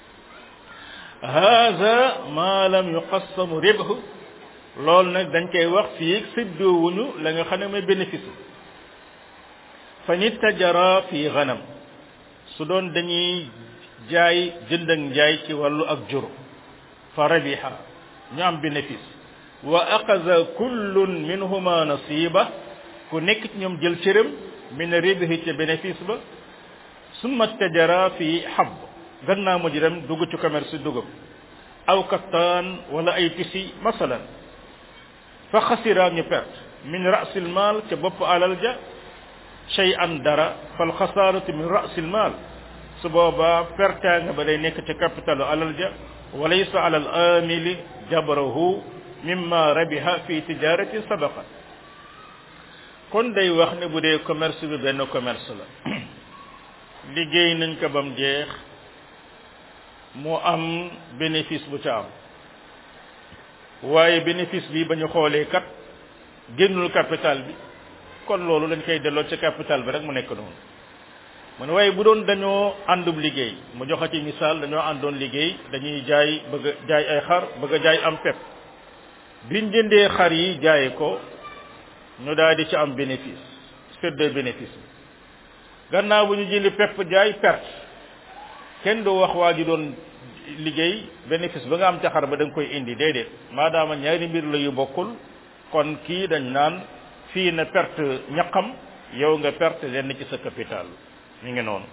hada ma lam yuqassamu ribhu loolu nag dañ koy wax fii séddoowuñu la nga xam ne mooy bénéfice fa nit tajara fi ganam su doon dañuy jaay jënd ak njaay ci wàllu ak jur fa rabiha ñu am bénéfice wa aqaza kullun minhuma nasiba ku nekk ci ñoom jël cëram min ribihi ca bénéfice ba summa tajara fi xab gannaaw mu ji dem dugg ci commerce dugub aw kattaan wala ay tisi masalan fa xasira ñu perte min rasil maal ca bopp alal ja shay an dara fal xasaaratu min rasil maal su boobaa perta nga ba day nekk ca capitalu alal ja walaysa ala al amili jabrahu mimma rabiha fi tijarati sabaqa kon day wax ne bu dee commerce bi benn commerce la liggéey nañ ko bam jeex mu am bénéfice bu ca am waaye bénéfice bi ba ñu xoolee kat génnul capital bi kon loolu dañ koy delloo ca capital bi rek mu nekk noonu mu ne waaye bu doon dañoo àndub liggéey mu joxe ci misaal dañoo àndoon liggéey dañuy jaay bëgg a jaay ay xar bëgg a jaay am pepp biñ jëndee xar yi jaaye ko ñu daal di ci am bénéfice séddee bénéfice bi gannaaw bu ñu jëndi pepp jaay perte kenn du wax waa ji doon liggéey bénéfice ba nga am ca xar ba da nga koy indi déedéet maadaama ñaari mbir la yu bokkul kon kii dañ naan fii na perte ñaqam yow nga perte lenn ci sa capital mi ngi noonu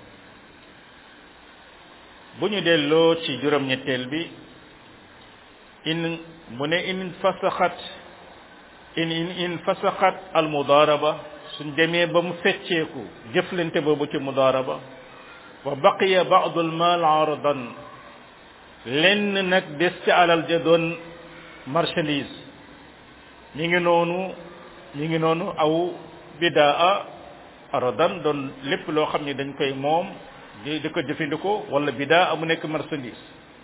bu ñu delloo ci juróom-ñetteel bi in mu ne in fasaxat in in in fasaxat al mudaraba suñ demee ba mu fecceeku jëflante boobu ci mudaraba wa baqiya ba'du al mal aradan lenn nag des ci alal ja doon marchandise mi ngi noonu mi ngi noonu aw bidaa aradan doon lépp loo xam ne dañ koy moom di di ko jëfandikoo wala bidaa mu nekk marchandise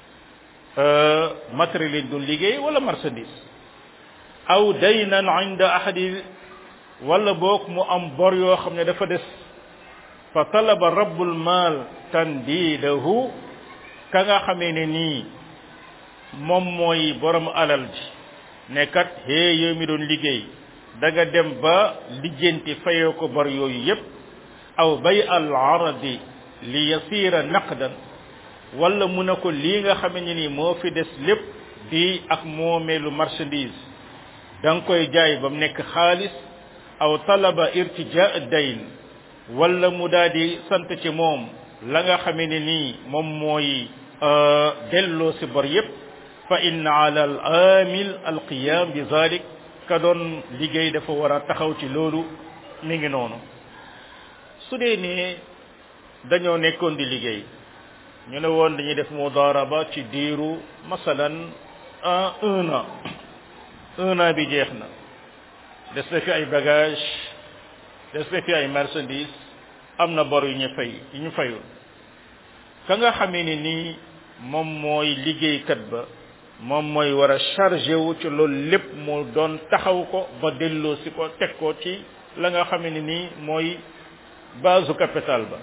matériel lañ doon liggéey wala marchandise aw daynan inda ahadi wala boog mu am bor yoo xam ne dafa des fa talaba rabbul maal tandidahu ka nga xamee ne nii moom mooy borom alal ji ne kat hee yow mi doon liggéey da nga dem ba lijjanti fayoo ko bor yooyu yépp aw bay al aradi li yasira naqdan wala mu ne ko lii nga xamee ne nii moo fi des lépp di ak moomeelu marchandise da nga koy jaay ba mu nekk xaalis aw talaba irtijaa dayn wala mu daal di sant ci moom la nga xamee ne nii moom mooy delloo si bor yépp fa inna ala al amil al qiyam bi zalik ka doon liggéey dafa war a taxaw ci loolu mi ngi noonu su dee ne dañoo nekkoon di liggéey ñu ne woon dañuy def mudaraba ci diiru masalan un an un an bi jeex na des na fi ay bagage des na fi ay marchandise am na bor yu ñu fay yu ñu fayul ka nga xamee ni nii moom mooy liggéeykat ba moom mooy war a chargé wu ci loolu lépp mu doon taxaw ko ba delloo si ko teg ko ci la nga xamee ni nii mooy base capital ba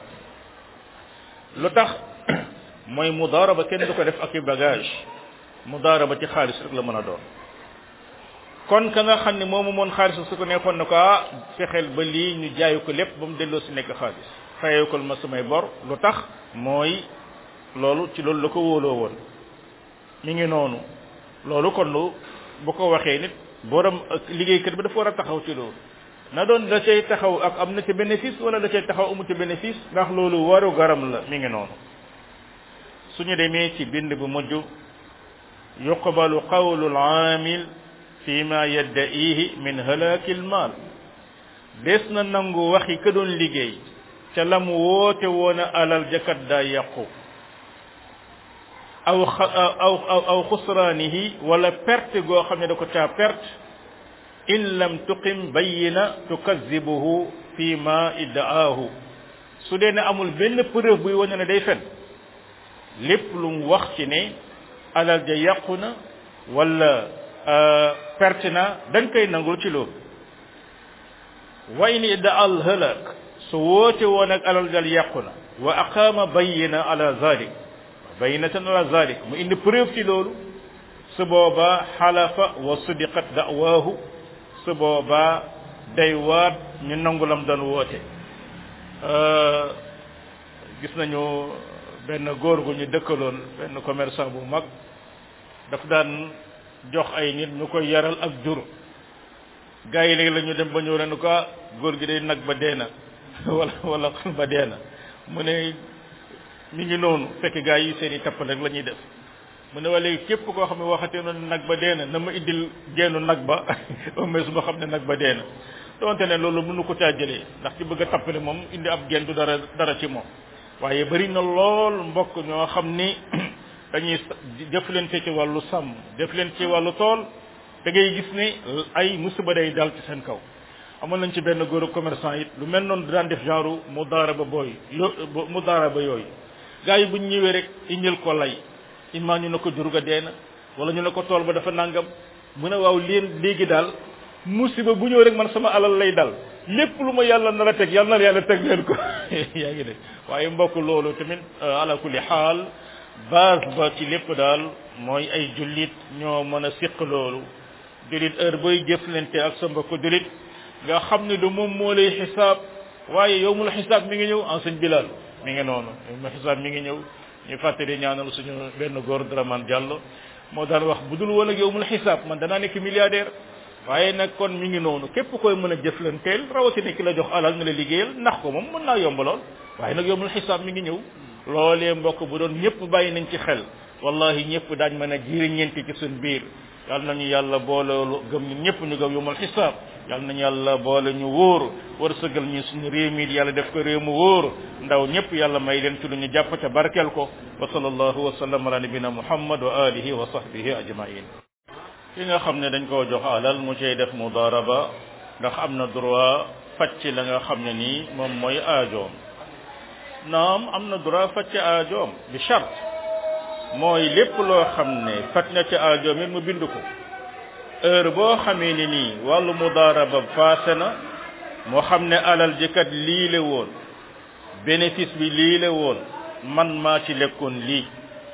lu tax mooy mudaaraba kenn du ko def ak i bagage mudaaraba ci xaalis rek la mën a doon kon ka nga xam ne moomu moon xaalis su ko nekkoon na ko ah fexeel ba lii ñu jaayu ko lépp ba mu delloo si nekk xaalis fayee ko ma samay bor lu tax mooy loolu ci loolu la ko wóoloo woon mi ngi noonu loolu kon lu bu ko waxee nit borom ak liggéeykat bi dafa war a taxaw ci loolu na doon da cay taxaw ak am na ci bénéfice wala da cay taxaw amu ci bénéfice ndax loolu waru garam la mi ngi noonu suñu demee ci bind bu mujj yuqbalu qawlu al-aamil fi ma yadda'ihi min halaki al-maal des na nangu waxi ka doon liggéey ca la mu woote woon a alal jakat daa yàqu aw aw aw aw xusraanihi wala perte goo xam ne da ko caa perte in lam tuqim bayyina tukazibuhu fi ma iddaahu su dee ne amul benn preuve buy wane ne day fen lépp lu mu wax ci ne alal ja yàqu na wala perte na dañ koy nangul ci loolu wa in idda al halak su woote woon ak alal jal yàqu na wa aqaama bayyina ala zalik bayyinatan ala zalik mu indi preuve ci loolu su boobaa xalafa wa sudiqat da'waahu su boobaa day waat ñu nangu lam doon woote gis nañu benn góor gu ñu dëkkaloon benn commerçant bu mag daf daan jox ay nit ñu koy yaral ak jur gaa yi léegi la ñu dem ba ñëw ne ko góor gi day nag ba dee na wala wala xal ba dee na mu ne mi ngi noonu fekk gaa yi seen i tappal rek la ñuy def mu ne waa léegi képp koo xam ne waxatee noonu nag ba dee na na ma indil geenu nag ba au moins ma xam ne nag ba dee na donte ne loolu mënu ko caa jëlee ndax ci bëgg a tappale moom indi ab geen du dara dara ci moom waaye bari na lool mbokk ñoo xam ni dañuy jëflante ci wàllu sàmm jëflante ci wàllu tool da ngay gis ni ay musiba day dal ci seen kaw amoon nañ ci benn góor commerçant it lu mel noonu daan def genre mu daara ba booy mu daara ba yooyu gars yi buñ ñëwee rek indil ko lay imma ñu ne ko jur ga dee na wala ñu ne ko tool ba dafa nangam mu ne waaw leen léegi daal musiba bu ñëw rek man sama alal lay dal lépp lu ma yàlla nar a teg yàlla na yàlla teg leen ko yaa ngi de waaye mbokk loolu tamit ala kulli xaal base ba ci lépp daal mooy ay jullit ñoo mën a siq loolu jullit heure booy jëflante ak sa mbokk jullit nga xam ne du moom moo lay xisaab waaye yow mu la xisaab mi ngi ñëw en sëñ Bilal mi ngi noonu yow mu xisaab mi ngi ñëw ñu fàttali ñaanal suñu benn góor Dramane Diallo moo daan wax bu dul woon ak yow mu la xisaab man danaa nekk milliardaire waaye nag kon mi ngi noonu képp koy mën a jëflanteel rawatina ki la jox alal nga la liggéeyal ndax ko moom mën naa yomb lool waaye nag yow mu la xisaab mi ngi ñëw loolee mbokk bu doon ñëpp bàyyi nañ ci xel wallahi ñëpp daañ mën a jiriñeenti ci suñ biir yal nañu yàlla boole gëm ñun ñëpp ñu gëm yomal xisaab yal nañu yàlla boole ñu wóor war sëgal ñu suñu réew mi yàlla def ko réew mu wóor ndaw ñëpp yàlla may leen ci lu ñu jàpp ca barkeel ko wa sallallahu wa sallam ala nabina muhammad wa alihi wa sahbihi ajmain ki nga xam ne dañ koo jox alal mu cay def mudaraba ndax am na droit facc la nga xam ne nii moom mooy aajoom naam am na droit facc aajoom bi charte mooy lépp loo xam ne faj na ci aajoom it mu bind ko heure boo xamee ni nii wàllu mudaraba faase na moo xam ne alal ji kat lii la woon bénéfice bi lii la woon man maa ci lekkoon lii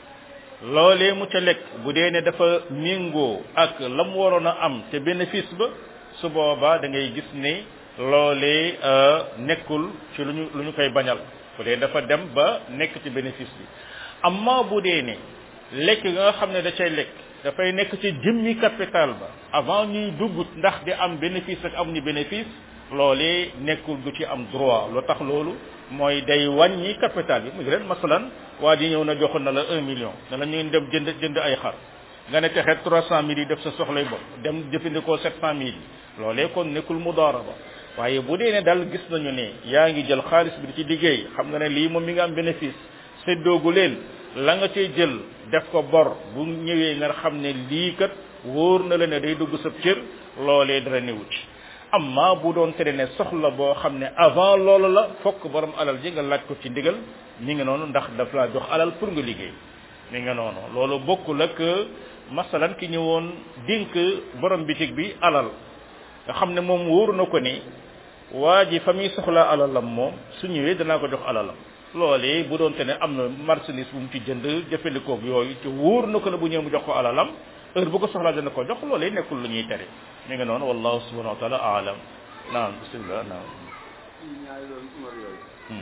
loolee mu ca lekk bu dee ne dafa méngoo ak la mu waroon a am te bénéfice ba su boobaa da ngay gis ne loolee nekkul ci lu ñu lu ñu koy bañal bu dee dafa dem ba nekk ci bénéfice bi amma bu dee ne lekk nga xam ne da cay lekk dafay nekk ci jëmmi capital ba avant ñuy dugg ndax di am bénéfice ak am ñu bénéfice loolee nekkul du ci am droit lu tax loolu mooy day wàññi capital bi mu ngi leen masalan waa ji ñëw na joxoon na la un million ne la ñu dem jënd jënd ay xar nga ne texeet trois cent mille yi def sa soxlay bopp dem jëfandikoo sept cent mille yi loolee kon nekkul mudaraba waaye bu dee ne daal gis nañu ne yaa ngi jël xaalis bi di ci liggéey xam nga ne lii moom mi nga am bénéfice séddoogu leen la nga cay jël def ko bor bu ñëwee nga xam ne lii kat wóor na la ne day dugg sa cër loolee dara newu ci amma bu doon tere ne soxla boo xam ne avant loolu la fokk borom alal ji nga laaj ko ci ndigal mi ngi noonu ndax daf laa jox alal pour nga liggéey mi nga noonu loolu bokkul ak masalan ki ñëwoon dénk borom bitig bi alal nga xam ne moom wóor na ko ni waa ji fa muy soxlaa alalam moom su ñëwee danaa ko jox alalam loolee bu doon te ne am na marchandise bu mu ci jënd jëfandikoo yooyu ci wóor na ko ne bu ñëw mu jox ko alalam heure bu ko soxlaa dana ko jox loolee nekkul lu ñuy tere mi nga noonu wallahu subhanahu wa taala aalam naam bismillah naam
ñaari loolu umar yooyu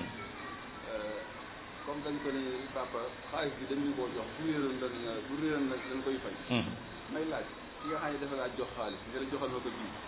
comme dañ ko ne papa xaalis bi dañu koo jox bu réeroon dañ bu réeroon nag dañ koy fay may laaj ki nga xam ne dafa laa jox xaalis nga la joxal ma ko bii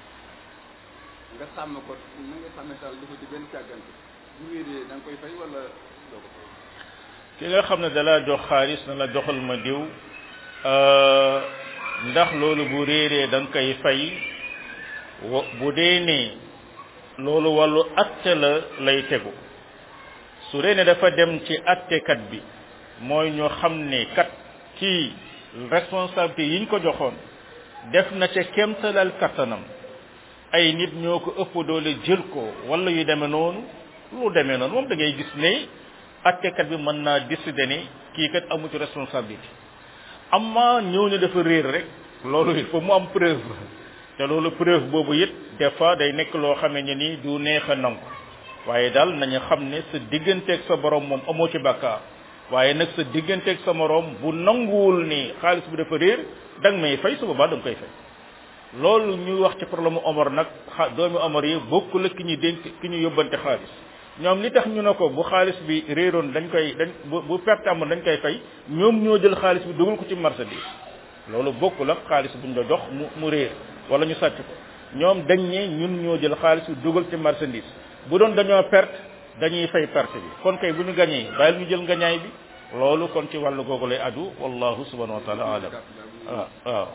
nga sàmm ko na nga sàmme sàll dafa ci benn càggante bu réeree da nga koy fay wala doo ko fay
ki nga xam ne dalaa jox xaalis na la joxal ma diw ndax loolu bu réeree da nga koy fay bu dee ne loolu wàllu atte la lay tegu su dee ne dafa dem ci attekat bi mooy ñu xam ne kat ci responsabilité yiñ ko joxoon def na ca kemtalal kattanam ay nit ñoo ko ëpp doole jël ko wala yu demee noonu lu demee noonu moom da ngay gis ne attekat bi mën naa décider ne kii kat amu ci responsabilité amma ñëw ne dafa réer rek loolu il faut mu am preuve te loolu preuve boobu it des fois day nekk loo xamee ne ni du neex a nangu waaye daal nañu xam ne sa digganteeg sa borom moom amoo ci bàkkaar waaye nag sa digganteeg sa morom bu nanguwul ni xaalis bi dafa réer da nga may fay su boobaa da nga koy fay loolu ñuy wax ci problème Omar nag xa doomi Omar yi bokkul ak ki ñu dénk ki ñu yóbbante xaalis ñoom li tax ñu ne ko bu xaalis bi réeroon dañ koy dañ bu bu perte amoon dañ koy fay ñoom ñoo jël xaalis bi dugal ko ci marchandise loolu bokkul ak xaalis buñ la jox mu mu réer wala ñu sàcc ko ñoom dañ ne ñun ñoo jël xaalis bi dugal ci marchandise bu doon dañoo perte dañuy fay perte bi kon kay bu ñu gañee bàyyil ñu jël ngañaay bi loolu kon ci wàllu googu lay adu wallahu subhanahu wa taala alam waaw waaw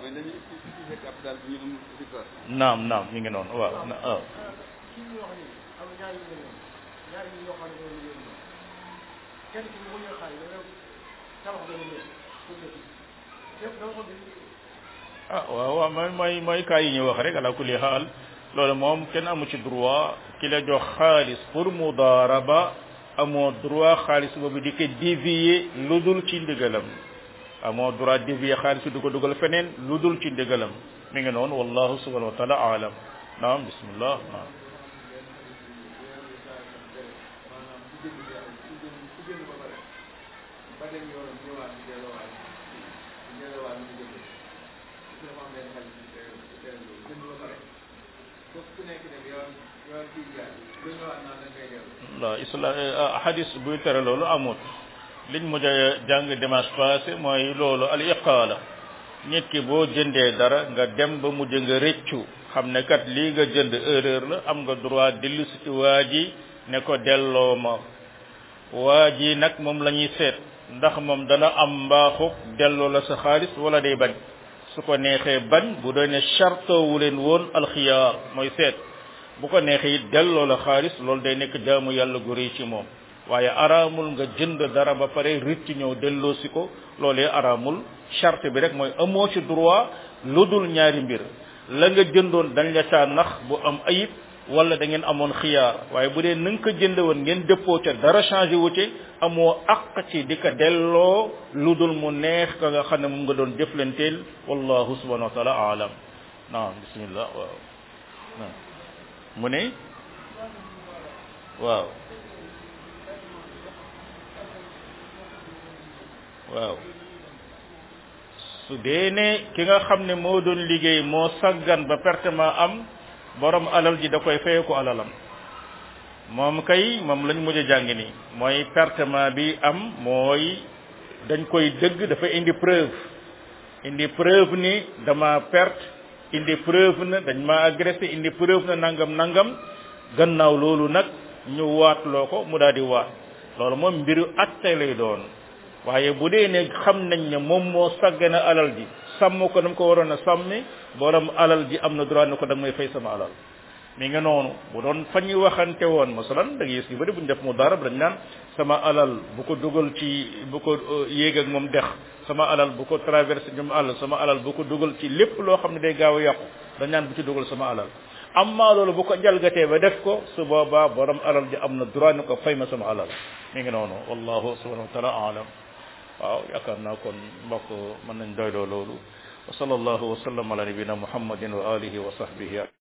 naam naam mi ngi noonu waaw waaw ah waaw waaw mooy mooy mooy cas yi ñu wax rek ala kulli xaal loolu moom kenn amu ci droit ki la jox xaalis pour mudaraba amoo droit xaalis boobu di ko dévier lu dul ci ndigalam amoo droit dévier xaalis bi du ko dugal feneen lu dul ci ndigalam mi ngi noonu wallahu subhanahu wa taala alam naam bismillah naam waaw islam hadis buy tere loolu amut liñ mujj a jàng dimanche passé mooy loolu al iqaala nit ki boo jëndee dara nga dem ba mujj nga rëccu xam ne kat lii nga jënd erreur la am nga droit dellu si ci waa ji ne ko delloo ma waa ji nag moom la ñuy seet ndax moom dana am mbaaxu delloo la sa xaalis wala day bañ su ko neexee bañ bu doon ne chartoowu leen woon alxiyaar mooy seet bu ko neexee it delloo la xaalis loolu day nekk jaamu yàlla gu rëy ci moom waaye araamul nga jënd dara ba pare rëcc ñëw delloo si ko loolee araamul charte bi rek mooy amoo ci droit lu dul ñaari mbir la nga jëndoon dañ la caa nax bu am ayib wala da ngeen amoon xiyaar waaye bu dee na nga ko jënd woon ngeen dëppoo ca dara changé wu ci amoo àq ci di ko delloo lu dul mu neex ka nga xam ne moom nga doon jëflanteel wallahu subhanahu wa taala alam naam bismillah waaw naam mu ne waaw waaw su dee ne ki nga xam ne moo doon liggéey moo saggan ba pertement am borom alal ji da koy feye ko alalam moom kay moom lañ mujj a jàng ni mooy pertement bi am mooy dañ koy dëgg dafa indi preuve indi preuve ni dama perte indi preuve na dañ ma agressé indi preuve na nangam nangam gannaaw loolu nag ñu waat loo ko mu daal di waat loolu moom mbiru atte lay doon waaye bu dee ne xam nañ ne moom moo saggana alal ji sàmm ko nam ko waroon a sàmmi borom alal ji am na droit ne ko da nga may fay sama alal mi nga noonu bu doon fa ñuy waxante woon masalan da ngay gis yu bëri bu ñu def mu dara dañ naan sama alal bu ko dugal ci bu ko yéeg ak moom dex sama alal bu ko traversé ñoom àll sama alal bu ko dugal ci lépp loo xam ne day gaaw a yàqu dañ naan bu ci dugal sama alal amma loolu bu ko jalgatee ba def ko su boobaa borom alal ji am na droit ne ko fay ma sama alal mi ngi noonu wallahu subhanahu wa taala alam waaw yaakaar naa kon mbokk mën nañ doyloo loolu wa sallallahu wa sallam ala nabina muhammadin wa alihi wa sahbihi